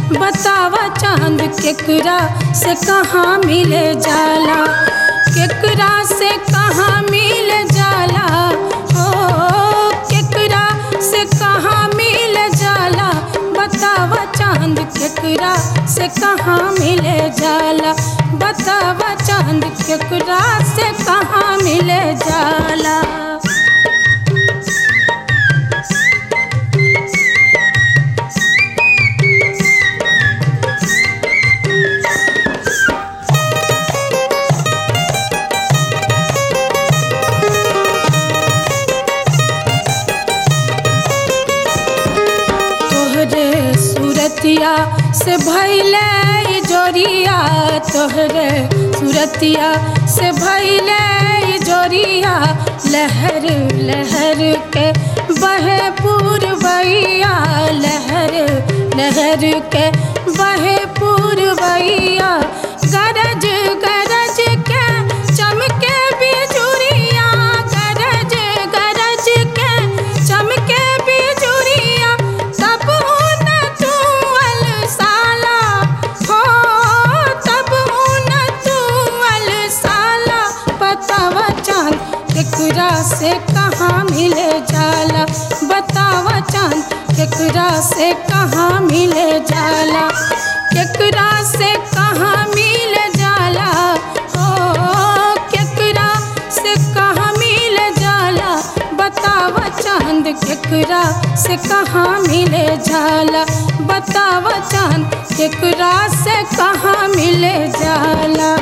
बतावा चांद केकरा से कहाँ मिले जाला केकरा से कहाँ मिल जाला हो केकरा से कहाँ मिल जाला बतावा चांद केकरा से कहाँ मिले जाला बतावा चांद केकरा से कहाँ मिले जाला तोहरे सूरतिया से भैले ई जोरिया तोहरे सूरतिया से भैले ई जोरिया लहर लहर के बहे पूर्वैया लहर लहर के बहे पूर्वैया गरज गरज के चमके बिजुरिया गरज गरज के चमके बिजुरिया तब न तू अलसाला हो तब न तू अलसाला बतावा चांद केकरा से कहाँ मिले जाला बतावा चांद केकरा से कहाँ मिले जाला केकरा से कहाँ मिल जाला हो केकरा से कहाँ मिल जाला बतावा चांद केकरा से कहाँ मिले जाला बतावा चांद केकरा से कहाँ मिले जाला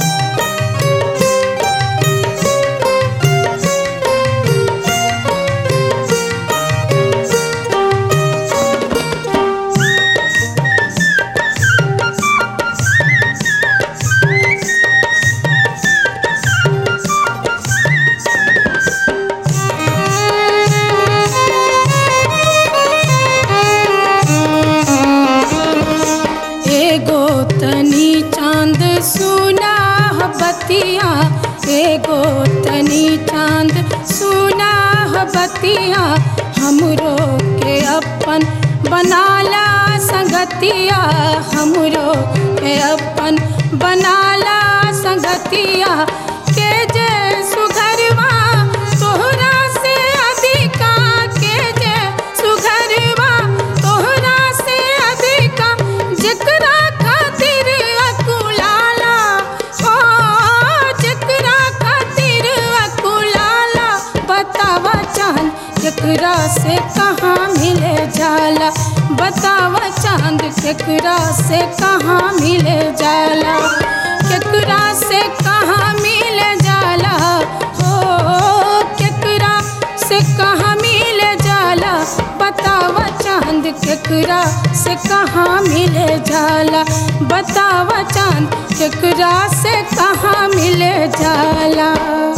एगो तनी चांद सुना ह बतिया एगो तनी चांद सुना ह बतिया हमरो के अपन बनाला संगतिया हमरो के अपन बनाला संगतिया के जे सुघरवा तोहरा से अधिका के जे सुघरवा तोहरा से अधिका जेकरा खातिर अकुलाला ओ जेकरा खातिर अकुलाला बतावा चांद केकरा से कहाँ मिले जाला बतावा चांद केकरा से कहाँ मिले जाला केकरा से कहाँ मिले जाला हो केकरा से कहाँ मिले जाला बतावा चांद केकरा से कहाँ मिले जाला बतावा चांद केकरा से कहाँ मिले जाला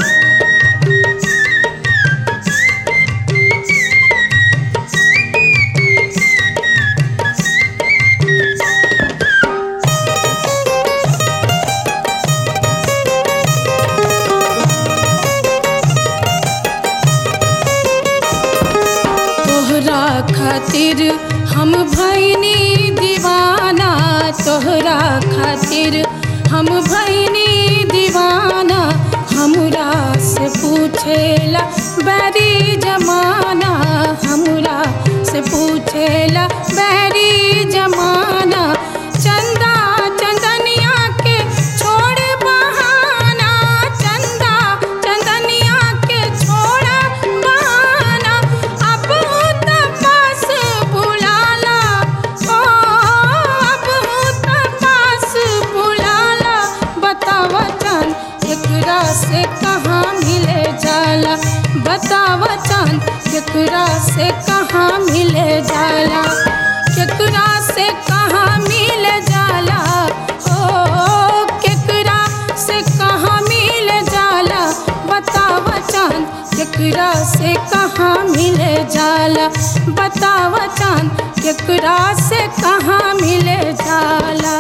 तोहरा खातिर हम भैनी दीवाना तोहरा खातिर हम भैनी दीवाना हमरा से पूछेला बैरी जमाना हमरा से पूछेला बैरी जमाना चंदा चंदनिया के छोड़ बहाना चंदा चंदनिया के छोड़ बहाना अब तपास बुलाला ओ अब तपास बुलाला बतावा चांद केकरा से कहाँ मिले जाला बतावा चांद केकरा से कहाँ मिले जाला केकरा से कहाँ मिल जाला ओ केकरा से कहाँ मिल जाला बतावा चांद केकरा से कहाँ मिले जाला बतावा चांद केकरा से कहाँ मिले जाला